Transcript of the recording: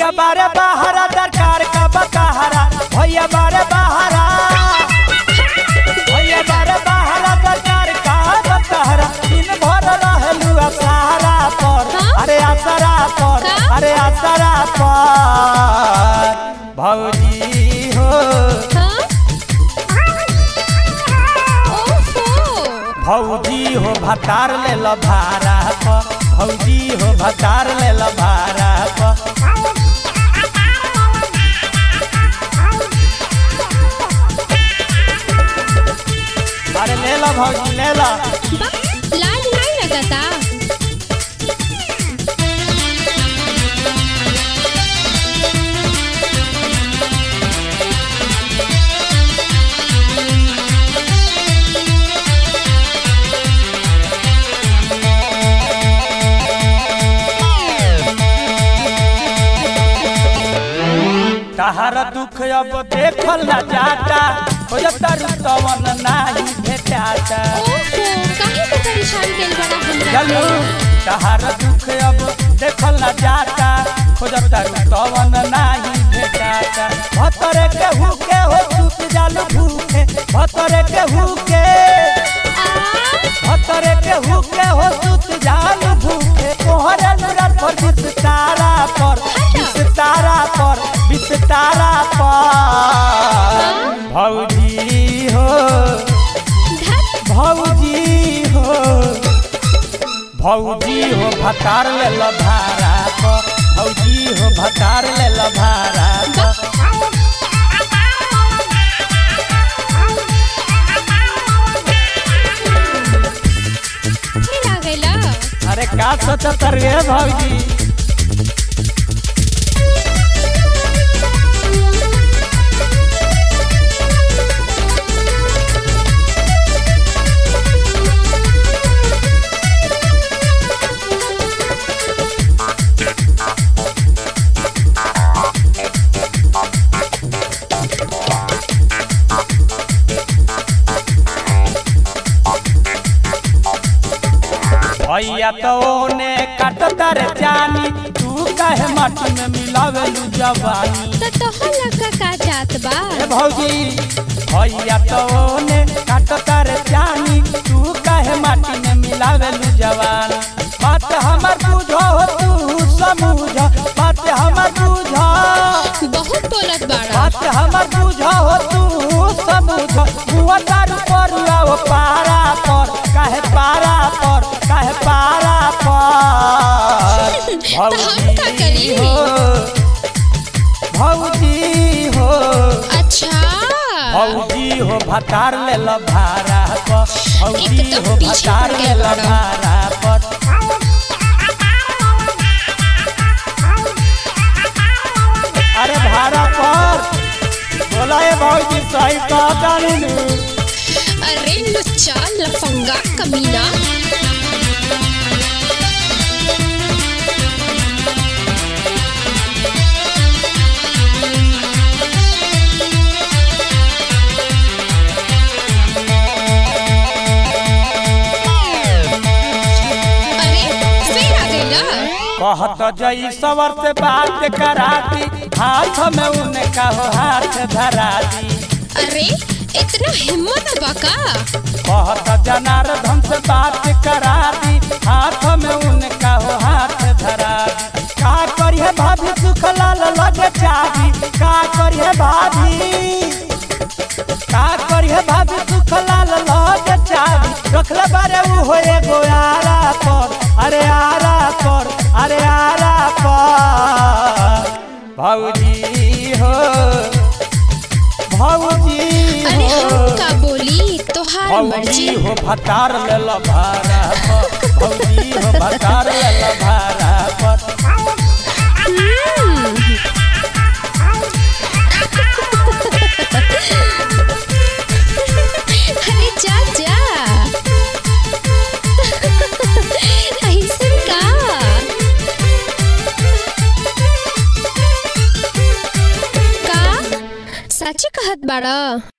भैया बारे बहारा दरकार का बकाहारा भैया बारे बहारा भैया बारे बहारा दरकार का बकाहारा दिन भर रहलू असहारा पर हाँ? अरे असरा पर का? अरे असरा पर भौजी हो हाँ? ओहो भौजी हो भतार ले लो भारा पर भौजी हो भतार ले लो भारा पर अरे ले लो भौजी ले लो बा लाज नहीं लगता तहार दुख अब देखल न जाता खोजता रुतवन नाही भेटाता ओहो काहे तो परेशान कइल बड़ा हमरा चलू तहार दुख अब देखल न जाता खोजता रुतवन नाही भेटाता भतरे के हुके हो चुप जालू भूखे भतरे के हुके आ भतरे के हुके हो चुप जालू भूखे तोहरे नजर पर बिस्तारा पर बिस्तारा पर बिस्तारा पर भौजी हो धत भौजी हो भौजी हो भतार ले लो भाड़ा पर भौजी हो भतार ले लो भाड़ा पर फिर आ गइला अरे का सोचत रे भौजी भैया तो ओने काटता रे जानी तू काहे माटी में मिलावेलू जवानी तो तोहला का का जात बा ए भौजी भैया तो ओने काटता रे जानी तू काहे माटी में मिलावेलू जवानी बात हमर बुझो हो तू समझ बात हमर बुझो बहुत बोलत बाड़ा बात हमर बुझो हो तू समझ हुआ तारू पर आओ पारा पर काहे पारा पर काहे पारा पर तो हम का करी? हो भौजी हो अच्छा भौजी हो भतार ले लो भाड़ा पर भौजी एकदम हो पीछे भतार पड़ ले गया लो बड़ा। भाड़ा पर अरे भाड़ा पर बोला ये भौजी सही कहता नहीं अरे लुच्चा लफंगा कमीना अरे फिर आ गइला कहत जई सवर से बात करा दी हाथ में उनका हो हाथ धरा दी अरे इतना हिम्मत बका कहत जनार्दन से बात करा दी हाथ में उनका हो हाथ धरा दी का करिए भाभी सुख लाल लगे चाही का करिए भाभी का करिए भाभी सुख लाल लगे चाही रखले बारे उ हो एगो आरा पर अरे आरा पर अरे आरा पर भौजी हो भौजी अरे हो हम का बोली तोहार मर्जी भौजी हो भतार ले लो भाड़ा पर भौजी हो भतार ले लो भाड़ा पर हम्म। अरे जा जा ऐसन का का सच कहत बाड़ा